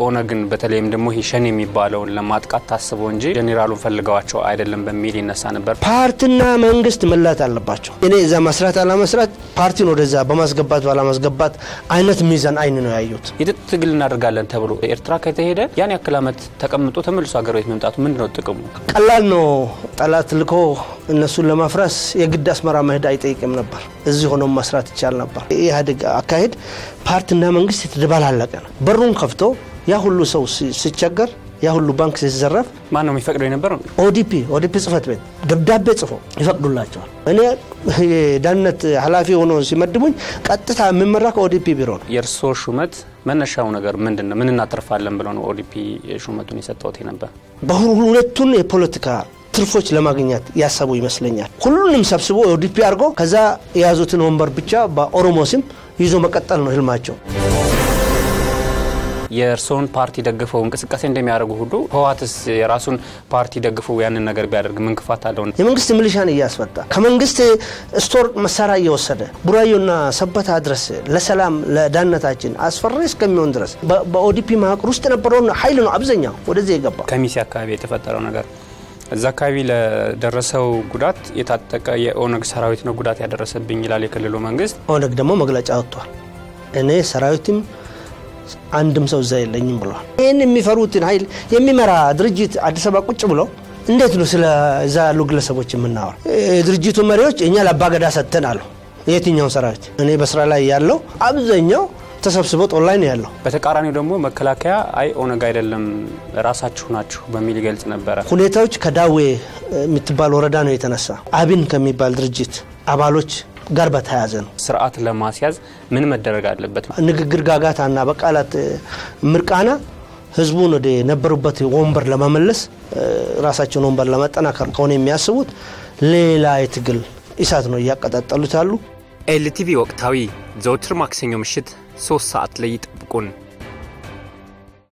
ኦነግን በተለይም ደግሞ ይህ ሸኔ የሚባለውን ለማጥቃት ታስቦ እንጂ ጄኔራሉን ፈልገዋቸው አይደለም በሚል ይነሳ ነበር። ፓርቲና መንግስት መላት አለባቸው። እኔ እዛ መስራት አላመስራት ፓርቲን ወደዛ በማስገባት ባላማስገባት አይነት ሚዛን አይን ነው ያዩት። የትጥቅ ትግል እናደርጋለን ተብሎ ኤርትራ ከተሄደ ያን ያክል ዓመት ተቀምጦ ተመልሶ ሀገር ቤት መምጣቱ ምንድን ነው ጥቅሙ? ቀላል ነው። ጠላት ልኮ እነሱን ለማፍረስ የግድ አስመራ መሄድ አይጠይቅም ነበር። እዚህ ሆኖ መስራት ይቻል ነበር። የኢህአዴግ አካሄድ ፓርቲና መንግስት የተደባላለቀ ነው። በሩን ከፍቶ ያ ሁሉ ሰው ሲቸገር ያ ሁሉ ባንክ ሲዘረፍ ማን ነው የሚፈቅደው የነበረው? ኦዲፒ ኦዲፒ ጽህፈት ቤት ደብዳቤ ጽፎ ይፈቅዱላቸዋል። እኔ የደህንነት ኃላፊ ሆኖ ሲመድቡኝ ቀጥታ የሚመራ ከኦዲፒ ቢሮ ነው። የእርስዎ ሹመት መነሻው ነገር ምንድን ነው? ምን እናተርፋለን ብለው ነው ኦዲፒ ሹመቱን የሰጠውት ነበር? በሁለቱን የፖለቲካ ትርፎች ለማግኘት ያሰቡ ይመስለኛል። ሁሉንም ሰብስቦ ኦዲፒ አድርጎ ከዛ የያዙትን ወንበር ብቻ በኦሮሞ ስም ይዞ መቀጠል ነው ህልማቸው። የእርስዎን ፓርቲ ደግፈው እንቅስቃሴ እንደሚያደርጉ ሁሉ ህወሓትስ የራሱን ፓርቲ ደግፈው ያንን ነገር ቢያደርግ ምን ክፋት አለው? የመንግስት ሚሊሻን እያስፈታ ከመንግስት ስቶር መሳሪያ እየወሰደ ቡራዮና ሰበታ ድረስ ለሰላም ለዳነታችን አስፈሪ እስከሚሆን ድረስ በኦዲፒ መዋቅር ውስጥ የነበረውን ኃይል ነው አብዛኛው ወደዚህ የገባ። ከሚሴ አካባቢ የተፈጠረው ነገር እዛ አካባቢ ለደረሰው ጉዳት የታጠቀ የኦነግ ሰራዊት ነው ጉዳት ያደረሰብኝ ይላል የክልሉ መንግስት። ኦነግ ደግሞ መግለጫ ወጥቷል። እኔ ሰራዊትም አንድም ሰው እዛ የለኝም ብለዋል። ይህን የሚፈሩትን ኃይል የሚመራ ድርጅት አዲስ አበባ ቁጭ ብሎ እንዴት ነው ስለ እዛ ያሉ ግለሰቦች የምናወራ? የድርጅቱ መሪዎች እኛ ለአባገዳ ሰጥተን አሉ። የትኛው ሰራዊት እኔ በስራ ላይ ያለው አብዛኛው ተሰብስቦ ጦር ላይ ነው ያለው። በተቃራኒው ደግሞ መከላከያ አይ ኦነግ አይደለም ራሳችሁ ናችሁ በሚል ይገልጽ ነበረ። ሁኔታዎች ከዳዌ የምትባል ወረዳ ነው የተነሳ አብን ከሚባል ድርጅት አባሎች ጋር በተያያዘ ነው። ስርዓት ለማስያዝ ምን መደረግ አለበት? ንግግር ጋጋታና በቃላት ምርቃና ህዝቡን ወደ ነበሩበት ወንበር ለመመለስ ራሳቸውን ወንበር ለመጠናከር ከሆነ የሚያስቡት ሌላ የትግል እሳት ነው እያቀጣጠሉት ያሉ። ኤልቲቪ ወቅታዊ ዘውትር ማክሰኞ ምሽት ሶስት ሰዓት ላይ ይጠብቁን።